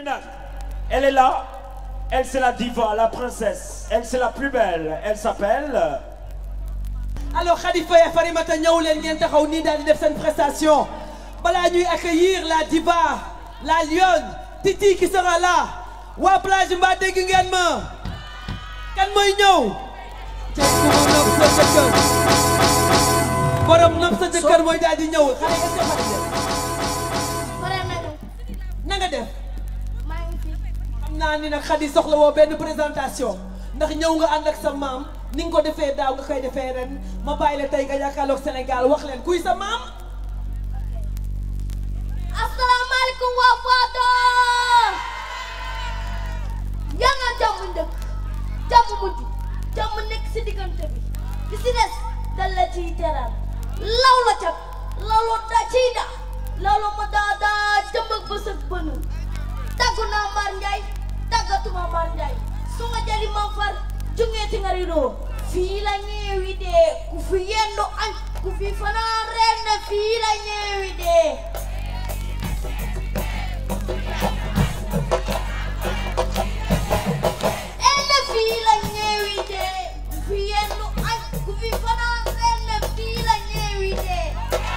nag elle est là elle c'est la diva la princesse elle c'est la plus belle elle s'appelle alors Khalifa et Farimata ñëw leen ngeen taxaw nii daal di def seen prestation balaa ñuy accueillir la diva la lionne Titi qui sera là waa plage mbaa dégg ngeen ma kan mooy ñëw cek ku ma nopp sa jëkkër borom nopp sa jëkkër mooy daal di ñëw xale est-ce que xale ngeen pare nañu na nga def maa ngi fi xam naa ni nag Khady soxla woo benn présentation ndax ñëw nga ànd ak sa maam ni nga ko defee daaw nga koy defee ren ma bàyyi la tey nga jàkkaarloog Sénégal wax leen kuy sa maam asalaamaaleykum waa Fador yaa nga jàmm ndëkk jàmm mujj jàmm nekk si diggante bi li si des dal la ciy teral law la cat lawlo da ciy da lawlo ma daa daa jëm ak bës ak bënu tàggu naa Mar Njaay tàggatuma Mar Njaay su ma jëli ma far jungeeti nga ridoo fii la ñeewi dee ku fi yendu añ ku fi fanaan ren na fii la ñeewi dee ene fii la ñeewi dee ku fi yendu añ ku fi fanaan ren na fii la ñeewi dee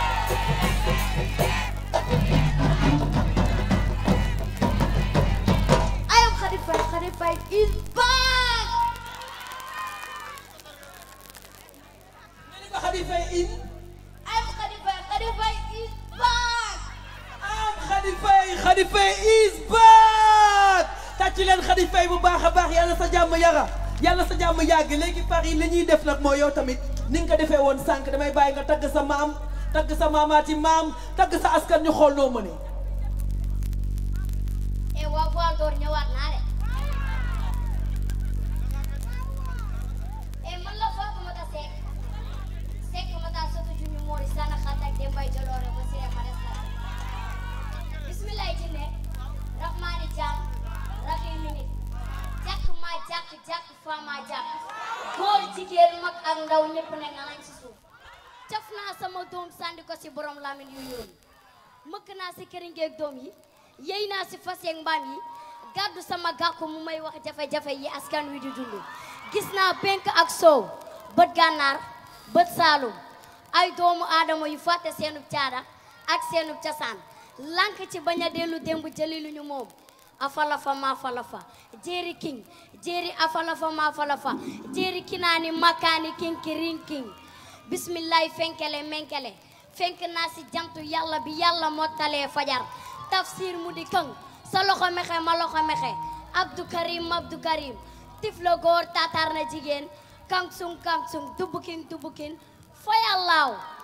I am Khady Faye Khady Faye is back nga ni ko Khady Faye in I am Khady Faye Khady Faye is back am Khady Faye Khady Faye is back tàcc leen Khady Faye bu baax a baax yàlla sa jàmm yara yàlla sa jàmm yàgg léegi Paris li ñuy def nag mooy yow tamit ni nga ko defee woon sànq damay bàyyi nga tagg sa maam tagg sa maamaati maam tagg sa askan ñu xool noo mënee e waa Fador ñëwaat naa de e man la Fatoumata Seck Seck mata soto jumi moori sana xatak de mbay jaloore ba sire ma des bismillahi jinne rahmani jam rahimi nit jàkk ma jàkk jàkk fa ma jàkk góor jigéen mag ak ndaw ñëpp ne nga lañ si suuf caf naa sama doom sànni ko si borom lamin yu yoon mëkk naa si këringeeg doom yi yéy naa si fas yeeg mbaam yi gàddu sama gàkku mu may wax jafe-jafe yi askan wi di dund gis naa penk ak soow bët gànnaar bët saalum ay doomu aadama yu fàtte seenub caada ak seenub casaan lank ci bañ a dellu démb jëli lu ñu moom afalafa ma falafa jéeri king jéeri afalafa ma falafa jéeri kinaani makkaani king ki ring king bismillahi fenkele menkele fenk naa si jantu yàlla bi yàlla mottalee fajar tafsir mu di këng sa loxo mexe ma loxo mexe abdou karim abdou karim tifla góor tatar na jigéen kang sung kang sung dubukin dubukin fa yàllaaw